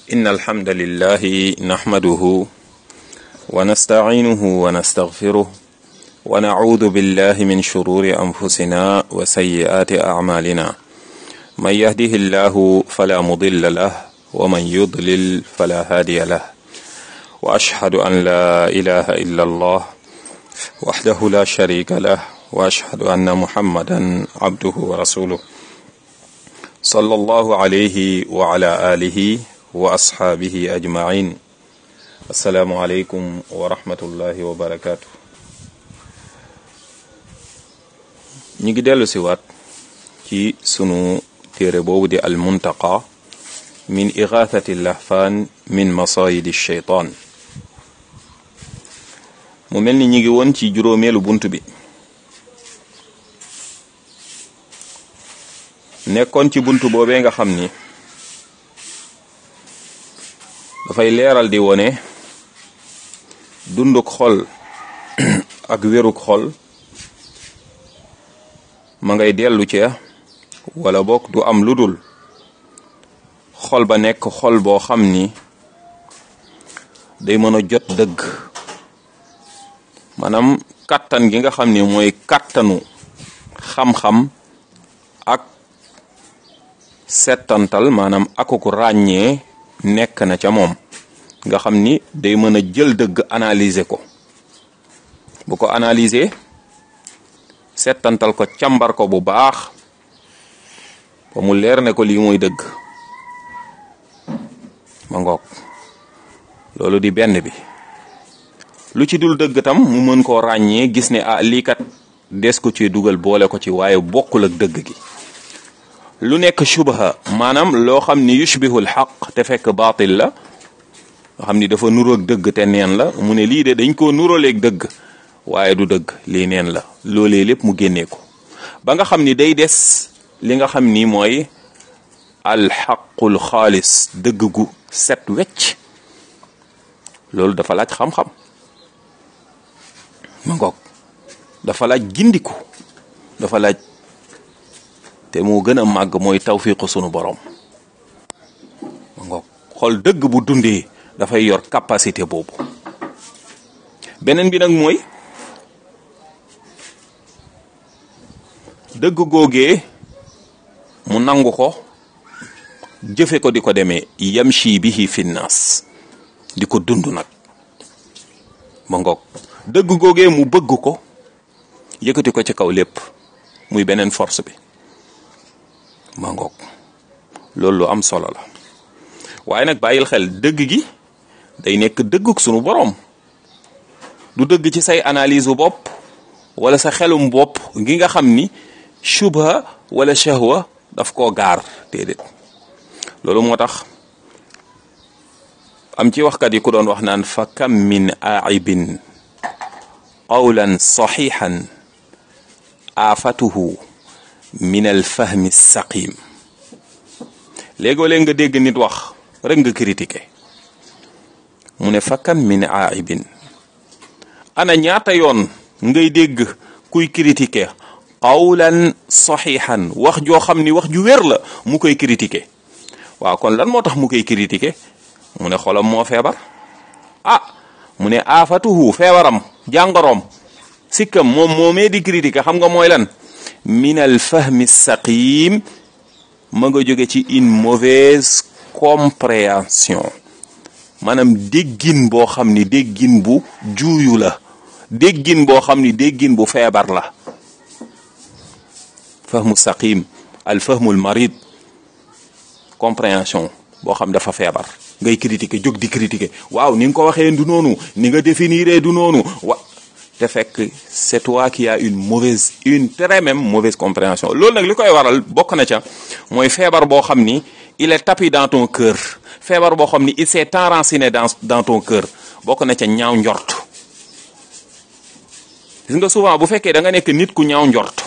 إن الحمد لله نحمده ونستعينه ونستغفره ونعوذ بالله من شرور أنفسنا وسيئات أعمالنا من يهده الله فلا مضل له ومن يضلل فلا هادي له وأشهد أن لا إله إلا الله وحده لا شريك له وأشهد أن محمدا عبده ورسوله صلى الله عليه وعلى آله وأصحابه أجمعين السلام عليكم ورحمة الله وبركاته ñi ngi dellu si waat ci sunu téere boobu di almuntaqa min igathati lahfaan min masayidi sheytaan mu mel ni ñi ngi woon ci juróomeelu bunt bi nekkoon ci bunt boobee nga xam ni dafay leeral di wone dunduk xol ak wéruk xol ma ngay dellu ca wala bokk du am lu dul xol ba nekk xol boo xam ni day mën a jot dëgg maanaam kàttan gi nga xam ni mooy kàttanu xam-xam ak settantal maanaam akuku ràññee nekk na ca moom nga xam ni day mën a jël dëgg analyser ko bu ko analyser settantal ko càmbar ko bu baax ba mu leer ne ko lii mooy dëgg ma ngoog loolu di benn bi lu ci dul dëgg tam mu mën koo ràññee gis ne ah lii kat des ko ci dugal boole ko ci waaye bokkul ak dëgg gi lu nekk shubha maanaam loo xam ni yushbihul xaq te fekk baatil la nga xam ni dafa nuroog dëgg te neen la mu ne lii de dañ koo nuróoleeg dëgg waaye du dëgg lii neen la loolee lépp mu génnee ko ba nga xam ni day des li nga xam ni mooy alxaqul xaalis dëgg gu set wecc loolu dafa laaj xam-xam ma ngoog dafa laaj gindiku dafa laaj te moo gën a màgg mooy tawfiqu sunu borom ma ngoog xool dëgg bu dundee dafay yor capacité boobu beneen bi nag mooy dëgg googee mu nangu ko jëfe ko di ko demee yamshi bihi finnaas di ko dund nag ma ngoog dëgg googee mu bëgg ko yëkkati ko ci kaw lépp muy beneen force bi ma ngoog loolu lu am solo la waaye nag bàyyil xel dëgg gi day nekk dëgguk sunu boroom du dëgg ci say analyse bu bopp wala sa xelum bopp gi nga xam ni shubha wala shahwa daf koo gaar déedéet loolu moo tax am ci waxkat yi ku doon wax naan fa kam min aibin qawlan saxiixan aafatuhu min alfahmi saqim léegoo léeg nga dégg nit wax rek nga critiqué mu ne fa kam min aibin ana ñaata yoon ngay dégg kuy critiqué qawlan saxiixan wax joo xam ni wax ju wér la mu koy critiqué waaw kon lan moo tax mu koy critiqué mu ne xolam moo feebar ah mu ne aafatuhu feebaram jàngoroom sikkam moom moomee di critiqué xam nga mooy lan min al fahmi saqim ma nga jóge ci une mauvaise compréhension maanaam déggin boo xam ni déggin bu juuyu la déggin boo xam ni déggin bu feebar la fahmu saqim al fahmul marid compréhension boo xam dafa feebar ngay critiquer jóg di critiquer waaw ni nga ko waxee du noonu ni nga définir du noonu wa te fekk c'est toi qui a une mauvaise une très même mauvaise compréhension loolu nag li koy waral bokk na ca mooy feebar boo xam ni il est tapis dans ton cœur feebar boo xam ni il s'est enraciné dans dans ton cœur bokk na ca ñaaw njort gis nga souvent bu fekkee da nga nekk nit ku ñaaw njort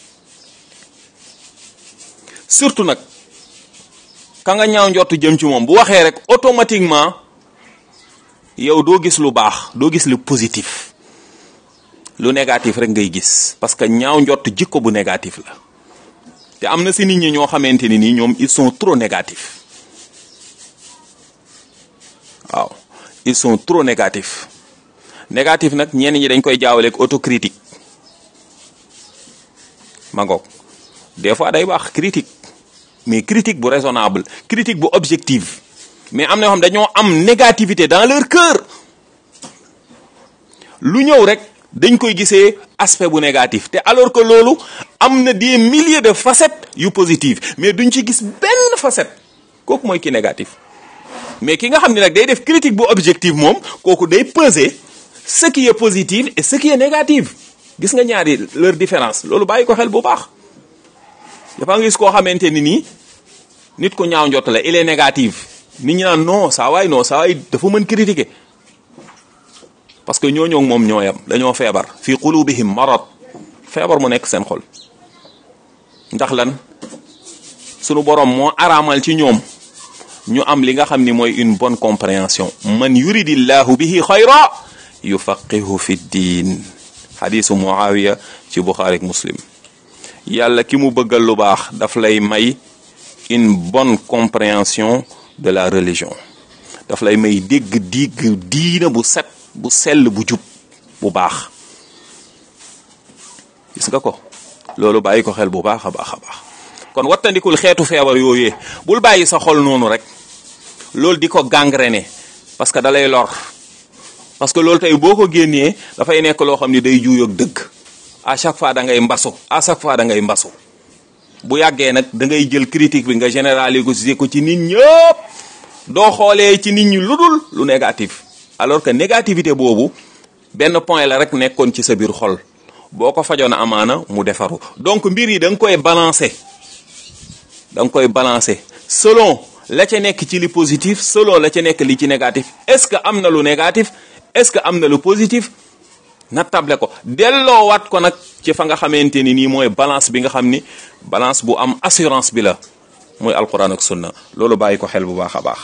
surtout nag ka nga ñaaw njort jëm ci moom bu waxee rek automatiquement yow doo gis lu baax doo gis lu positif lu négatif rek ngay gis parce que ñaaw njort jikko bu négatif la te am na si nit ñi ñoo xamante ni nii ñoom ils sont trop négatifs ils sont trop négatifs négatif nag ñenn ñi dañ koy jaawale ak autocritique ma ngoog des fois day wax critique mais critique bu raisonnable critique bu objective mais am na yoo xam dañoo am négativité dans leur cœur lu ñëw rek dañ koy gisee aspect bu négatif te alors que loolu am na des milliers de facettes yu positives mais duñ ci gis benn facette kooku mooy ki négatif mais ki nga xam ne nag day def critique bu objective moom kooku day peser ce qui est positif et ce qui est négatif gis nga ñaari leur différence loolu bàyyi ko xel bu baax dafa nga gis koo xamante ni nii nit ko ñaaw njott la il est négatif nit ñi naan non saa waay non saa waay dafa mën critiquer parce que ñooñoo moom ñooyam dañoo feebar fi qulubihim marad feebar mu nekk seen xol ndax lan sunu borom moo araamal ci ñoom ñu am li nga xam ni mooy une bonne compréhension man yuridillahu bihi xayra yufaqihu fi diin xadisu muawiya ci buxaari ak muslim yàlla ki mu bëggal lu baax daf lay may une bonne compréhension de la religion daf lay may dégg digg diina bu set bu sell bu jub bu baax gis nga ko loolu bàyyi ko xel bu baax a baax a baax kon wattandikul xeetu feebar yooyee bul bàyyi sa xol noonu rek loolu di ko gangréné parce que da lay lor parce que loolu tey boo ko génnee dafay nekk loo xam ni day juuyoog dëgg à chaque fois da ngay mbasu à chaque fois da ngay mbasu bu yàggee nag da ngay jël critique bi nga généraliser ko ci nit ñëpp doo xoolee ci nit ñi lu dul lu négatif alors que négativité boobu benn point la rek nekkoon ci sa biir xol boo ko fajoon amaana mu defaru donc mbir yi da nga koy balancer da nga koy balancer selon la ca nekk ci li positif selon la ca nekk li ci négatif est-ce que am na lu négatif est-ce que am na lu positif nattable ko delloowaat ko nag ci fa nga xamante ni nii mooy balance bi nga xam ni balance bu am assurance bi la mooy alquran ak sunna loolu bàyyi ko xel bu baax a baax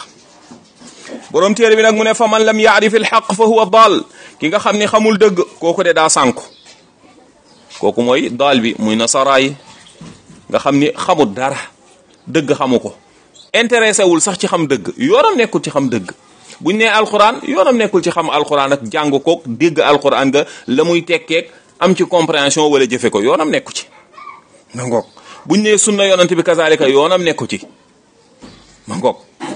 borom téere bi nag mu ne fa man lam yaarif il xaq fa huwa daal ki nga xam ni xamul dëgg kooku de daa sànku kooku mooy daal bi muy nasaraay nga xam ni xamul dara dëgg xamu ko intéressé wul sax ci xam dëgg yoonam nekkul ci xam dëgg buñ nee alquran yoonam nekkul ci xam alquran ak jàng kook dégg alquran nga la muy tekkeek am ci compréhension wala jëfe ko yoonam nekku ci ma ngoog buñ nee sunna yonante bi kazalika yoonam nekku ci ma ngoog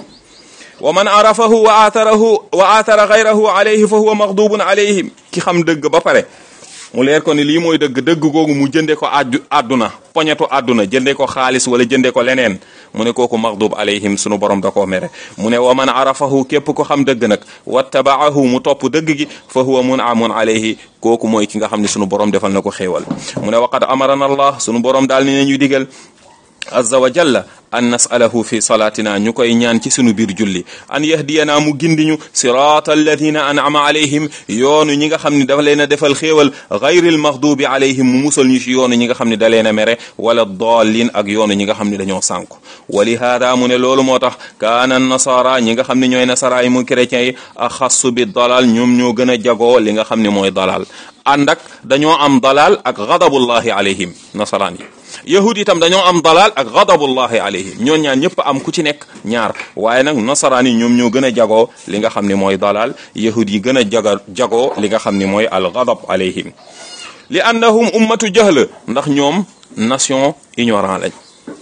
wa man arafahu wa aatarahu wa aatara gayrahu alayhi fa huwa maxdubun alayhim ki xam dëgg ba pare mu leer ko ni lii mooy dëgg dëgg googu mu jënde ko addu àdduna poñetu àdduna jënde ko xaalis wala jënde ko leneen mu ne kooku maxdub alayhim sunu borom da koo mere mu ne wa man arafahu képp ko xam dëgg nag wattabaahu mu topp dëgg gi fa huwa munamun alayhi kooku mooy ki nga xam ne sunu borom defal na ko xéewal mu ne waqad amarana allah sunu borom daal ni nañu digal azza wa jalla an nasalahu fi salaatina ñu koy ñaan ci sunu biir julli an yahdiyanaa mu gindiñu siraata alladina an'ama alayhim yoonu ñi nga xam ne dafa leen a defal xéewal gayril maxdubi alayhim mu musal ñu ci yoonu ñi nga xam ne da leen a mere wala dallin ak yoonu ñi nga xam ne dañoo sànku wa li haada mu ne loolu moo tax kaana nasara ñi nga xam ne ñooy nasara yi mu chrétiens yi axassu bi dalal ñoom ñoo gën a jagoo li nga xam ne mooy dalal ànd ak dañoo am dalal ak gadabullahi alayhim nasaraan yi yahud itam dañoo am dalal ak gadabullahi alayhim ñoon ñaan ñëpp am ku ci nekk ñaar waaye nag nasaraan yi ñoom ñoo gën a jagoo li nga xam ne mooy dalal yahud yi gën a jaga jagoo li nga xam ne mooy al gadab alayhim li annahum ummatu jahl ndax ñoom nation ignorant lañ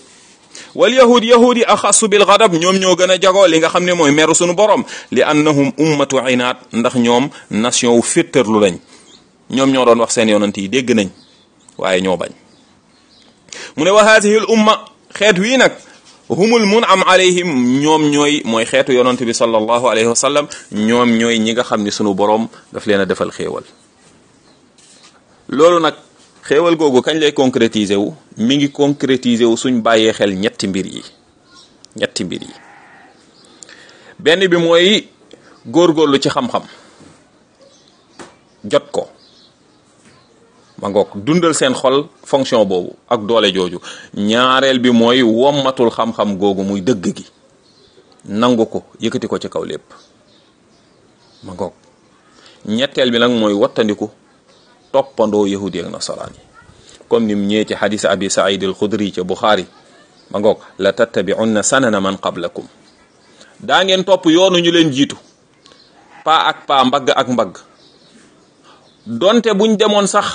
wal yahud yahud yi axassu bil gadab ñoom ñoo gën a jagoo li nga xam ne mooy meru sunu borom li annahum ummatu inaat ndax ñoom nation wu féttarlu lañ ñoom ñoo doon wax seen yonant yi dégg nañ waaye ñoo bañ mu ne wa haadihi l umma xeet wii nag humul mun'am alayhim ñoom ñooy mooy xeetu yonante bi sallallahu alayhi wa sallam ñoom ñooy ñi nga xam ni sunu boroom daf leen a defal xéewal loolu nag xéewal googu kañ lay concrétiser wu mi ngi concrétiser wu suñ bàyyee xel ñetti mbir yi ñetti mbir yi benn bi mooy góorgóorlu ci xam-xam jot ko ma ngoog dundal seen xol fonction boobu ak doole jooju ñaareel bi mooy wommatul xam-xam googu muy dëgg gi nangu ko yëkkati ko ci kaw lépp ma ngoog ñetteel bi nag mooy wattandiku toppandoo yahudi ak nasaraan yi comme nim ñëwee ci xadis abi saïd al xudri ca buxaari ma ngoog la tattabi'unna sanana man qablakum daa ngeen topp yoonu ñu leen jiitu pas ak pas mbagg ak mbagg donte buñ demoon sax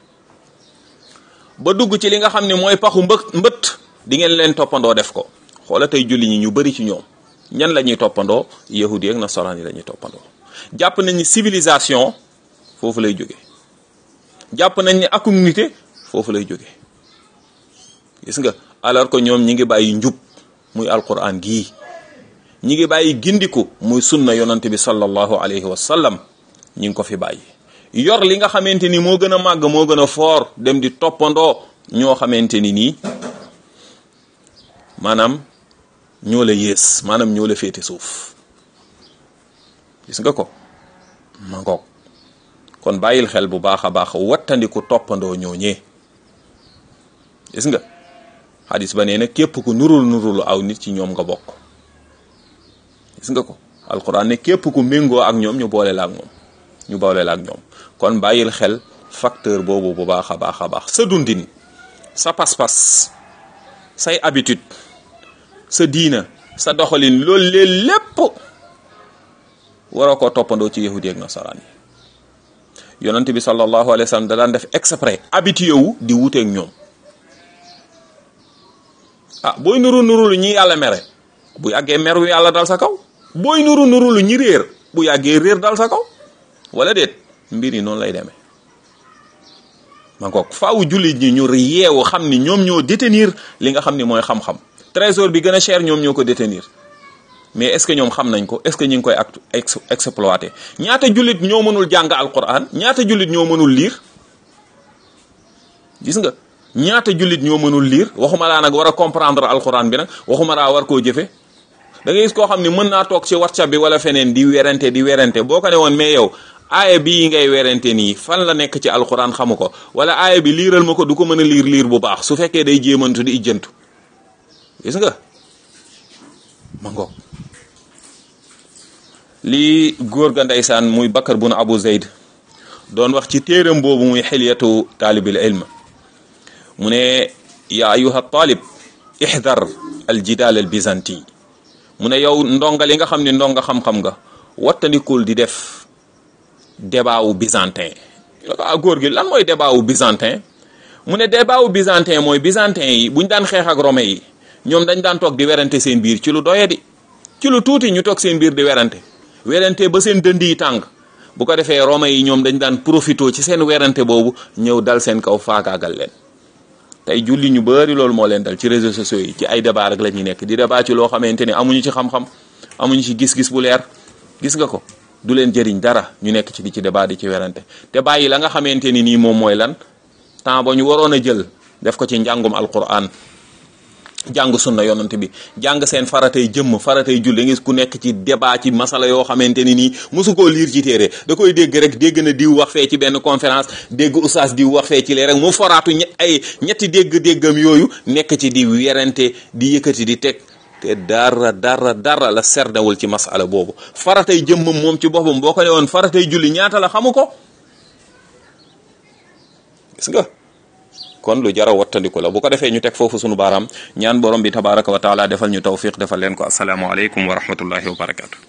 ba dugg ci li nga xam ne mooy paxu mbë mbët di ngeen leen toppandoo def ko xoola tey julli ñi ñu bari ci ñoom ñan la ñuy toppandoo yahudi ak nasaraan yi la ñuy toppandoo jàpp nañ ni civilisation foofu lay jóge jàpp nañ ni akum nité foofu lay jóge gis nga alors que ñoom ñi ngi bàyyi njub muy alquran gii ñi ngi bàyyi gindiku muy sunna yonante bi sallallahu alayhi wa sallam ñi ngi ko fi bàyyi yor li nga xamante ni moo gën a màgg moo gën a foor dem di toppandoo ñoo xamante ni nii maanaam ñoo la yées maanaam ñoo la féete suuf gis nga ko ma ngoog kon bàyyil xel bu baax a baax wattandiku toppandoo ñooñee gis nga xadis ba nee na képp ku nurul nurul aw nit ci ñoom nga bokk gis nga ko alquran ne képp ku méngoo ak ñoom ñu boole la ak moom ñu boole la ak ñoom kon bàyyil xel facteur boobu bu baax a baax a baax sa dundin sa pas-pas say habitude sa diina sa doxalin loolu lee lépp waroo koo toppandoo ci yahudi ak nasaraan yi yonent bi sallallahu alayhi wa sallam da daan def exprès habitué wu di wuteeg ñoom ah booy nuru nuru lu ñi yàlla mere bu yàggee meru yàlla dal sa kaw booy nuru nuru lu ñi réer bu yàggee réer dal sa kaw wala déet mbir yi noonu lay demee ma ngoog faawu jullit ñi ñu yeewu xam ni ñoom ñoo détenir li nga xam ni mooy xam-xam trésor bi gën a cher ñoom ñoo ko détenir mais est-ce que ñoom xam nañ ko est-ce que ñu ngi koy ex exploité ñaata jullit ñoo mënul jàng alquran ñaata jullit ñoo mënul liir gis nga ñaata jullit ñoo mënul liir waxuma laa nag war a comprendre alquran bi nag waxuma laa war koo jëfe da ngay gis koo xam ne mën naa toog ci whatsapp bi wala feneen di werante di werante boo ko ne woon mais yow aaya bii ngay werante nii fan la nekk ci alquran xamu ko wala aaya bi liiral ma ko du ko mën a liir liir bu baax su fekkee day jéemantu di ijjantu gis nga ma ngoog lii góor ga ndeysaan muy Bakar bun Abu Zayd doon wax ci téeram boobu muy xilyatu taalibil ilm mu ne yaa ayuha taalib ixdar al jidaal al byzanti mu ne yow ndonga li nga xam ne ndonga xam-xam nga wattandikul di def débat wu byzantin ah góor gi lan mooy débat wu byzantin mu ne débat wu byzantin mooy byzantin yi buñ daan xeex ak romain yi ñoom dañ daan toog di werante seen biir ci lu doye di ci lu tuuti ñu toog seen biir di werante werante ba seen dënd yi tàng bu ko defee romain yi ñoom dañ daan profito ci seen werante boobu ñëw dal seen kaw faagaagal leen tey julli ñu bari loolu moo leen dal ci réseaux sociaux yi ci ay débat rek la ñuy nekk di débat ci loo xamante ni amuñu ci xam-xam amuñu ci gis-gis bu leer gis nga ko du leen jëriñ dara ñu nekk ci di ci débat di ci werante te bàyyi la nga xamante ni nii moom mooy lan temps ba ñu waroon a jël def ko ci njàngum alquran jàng sunna yonent bi jàng seen faratay jëmm faratay julli ngis ku nekk ci débat ci masala yoo xamante ni nii mosu koo liir ci téere da koy dégg rek dégg na diw wax fee ci benn conférence dégg oustaz diw wax fee ci lee rek mu foraatu ay ñetti dégg-déggam yooyu nekk ci di werante di yëkkati di teg te dara dara dara la serdawul ci masala boobu faratay jëmmam moom ci boppam boo ko ne woon faratay julli ñaata la xamu ko gis nga kon lu jara wattandiku la bu ko defee ñu teg foofu sunu baaraam ñaan borom bi tabaraka wa taala defal ñu tawfiq defal leen ko assalaamu aleykum wa rahmatullahi wa barakatu